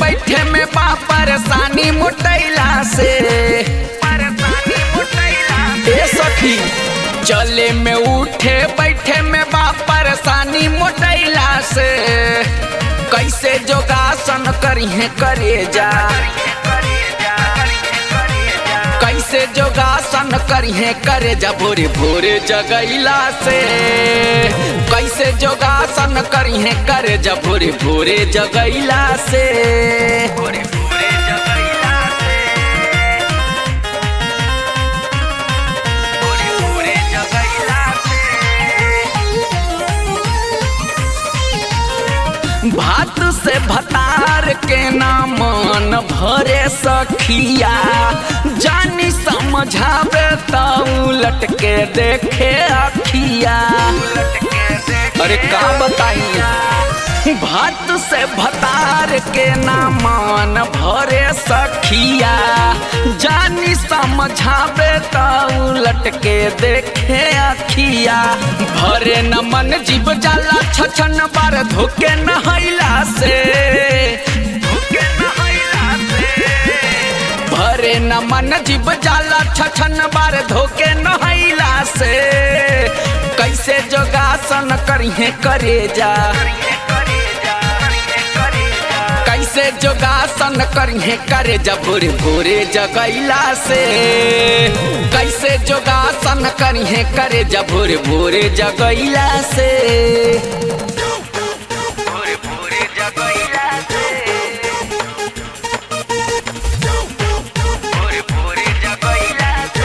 बैठे में बा परेशानी मुटैला से परेशानी मुटैला ए सखी चले में उठे बैठे में बा परेशानी मोटैला से कैसे जोगासन करिहे करे जा कैसे जोगासन करिहे करे जा भोरे भोरे जगैला से कैसे जोगासन करिहे करे जा भोरे भोरे जगैला से भोरे भोरे जगैला से भोरे भोरे जगैला से भात से भतार के नामन भरे सखिया जानी समझावे त उलट के देखे अखिया अरे का बताई भात से भतार के नामन भरे सखिया जानी समझावे त उलट के देखे अखिया भरे न मन जीव जाला छछन बार धोके नहैला से धोके नहैला से भरे न मन जीव जाला छछन बार धोके नहैला से कैसे जोगासन करिहे करे जा कैसे जोगासन करिहे करे जा भोरे भोरे जगैला से कैसे जोगासन करिहे करे जा भोरे भोरे जगैला से भोरे भोरे जगैला से भोरे भोरे जगैला से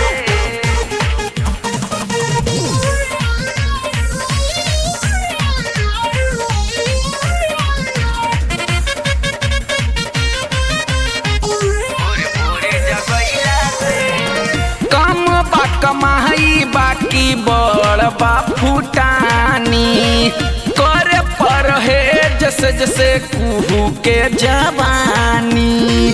कम बा कमाई बाकी बड़ बा फुटानी करे पर है जैसे जैसे कुहू के जवानी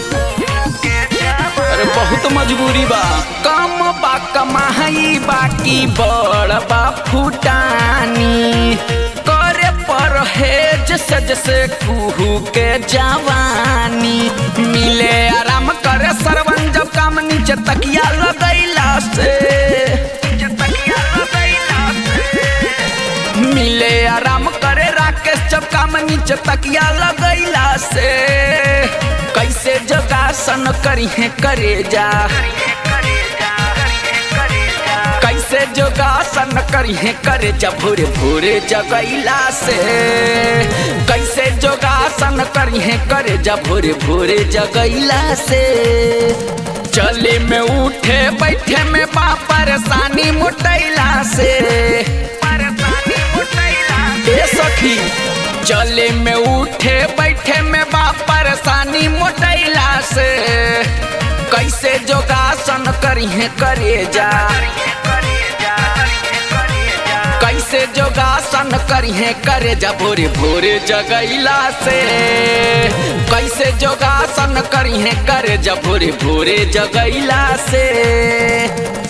अरे बहुत मजबूरी बा कम बा कमाई बाकी बड़ बा फुटानी करे पर है जैसे जैसे कुहू के जवानी मिले आराम करे सरवन जब काम नीचे तकिया लगैला से मिले आराम करे राकेश जब काम नीचे तकिया लगैला से कैसे जोगासन करिहे करे जा कैसे जोगासन करिहे करे जा भोरे भोरे जगैला से कैसे जोगासन करिहे करे जा भोरे भोरे जगैला से चले में उठे बैठे में बा परेशानी मुटैला से परेशानी मुटैला ए सखी चले में उठे बैठे में बा परेशानी मोटैला से कैसे जोगासन करिहे करे जा कैसे जोगासन करिहे करे जा भोरे भोरे जगैला से कैसे जोगासन करिहे करे जा भोरे भोरे जगैला से